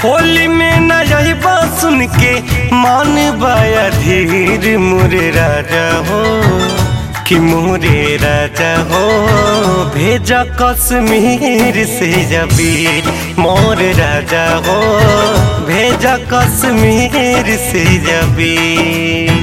होली में न यही बात सुन के मान बाया धीर मोरे राजा हो कि मोरे राजा हो भेजा कश्मीर से जबीर मोर राजा हो भेजा कश्मीर से जबीर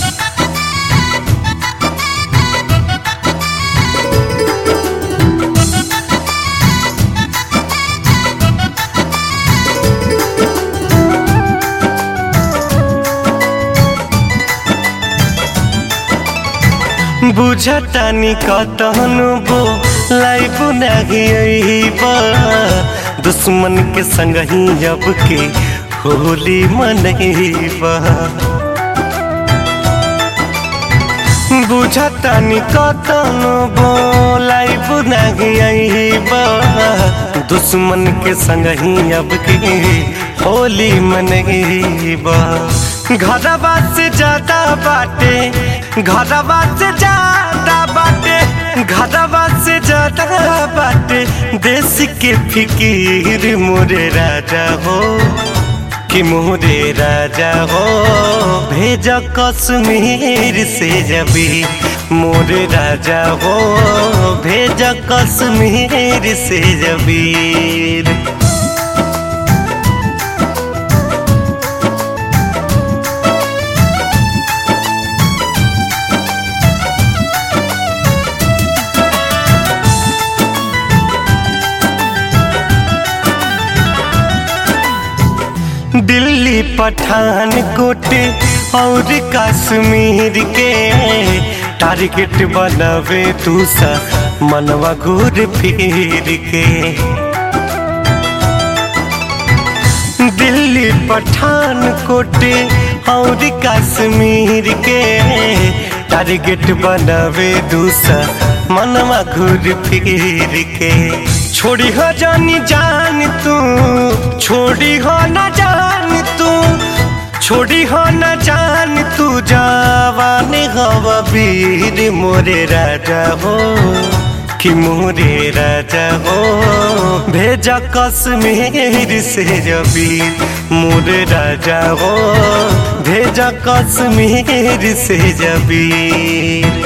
बुझतानी कतहनु बो लाइफ नहीं बा दुश्मन के संग ही अब के होली मनईबा बुझतानी कतहनु बो लाइफ नहीं बा दुश्मन के संग ही अब के होली मनईबा घरवा से ज्यादा बाटे घरवा से ज्यादा बाटे घरवा से ज्यादा बाटे देश के फिकीर मोरे राजा हो कि मोरे राजा हो भेजा कश्मीर से जबी मोरे राजा हो भेजा कश्मीर से जबीर दिल्ली पठान कोट और कश्मीर के टारगेट बनावे तू सा मनवा घूर फिर के दिल्ली पठान कोट और कश्मीर के टारगेट बनावे दूसा मनवा घूर फिर के छोड़ी हो जानी जान तू छोड़ी हो न जान तू छोड़ी हो न जान तू जवान हवा वीर मोरे राजा हो कि मोरे राजा हो भेजा कश्मीर से जबीर मोरे राजा हो भेजा कश्मीर से जबीर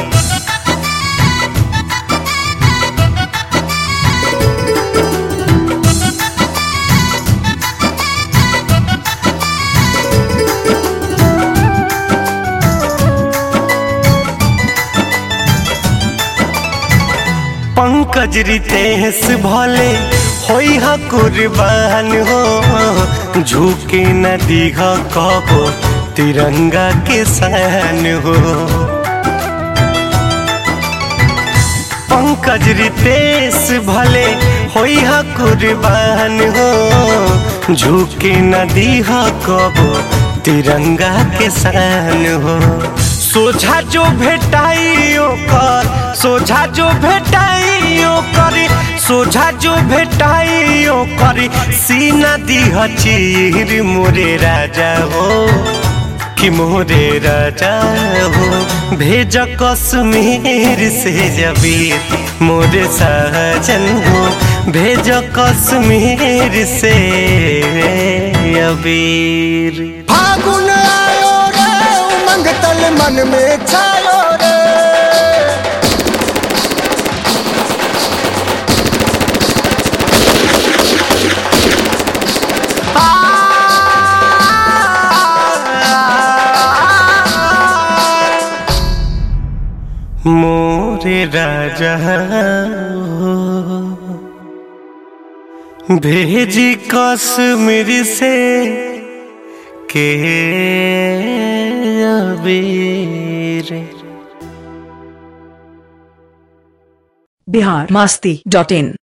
पंकज रितेश भले होई हा कुर्बान हो झुके न दीघा कहो तिरंगा के सान हो पंकज रितेश भले होई हा कुर्बान हो झुके न दीहा कहो तिरंगा के सान हो सोझा जो भेटाई ओकर सोझा जो भेटाई ओकर सोझा जो भेटाई ओकर सीना दीह चीर मोरे राजा हो कि मोरे राजा हो भेज कश्मीर से जबीर मोरे सहजन हो भेज कश्मीर से अबीर फागुन आयो रे उमंग तल मन में छायो रे मोरे राजा भेजी कश्मीर से के अबीर बिहार मास्ती डॉट इन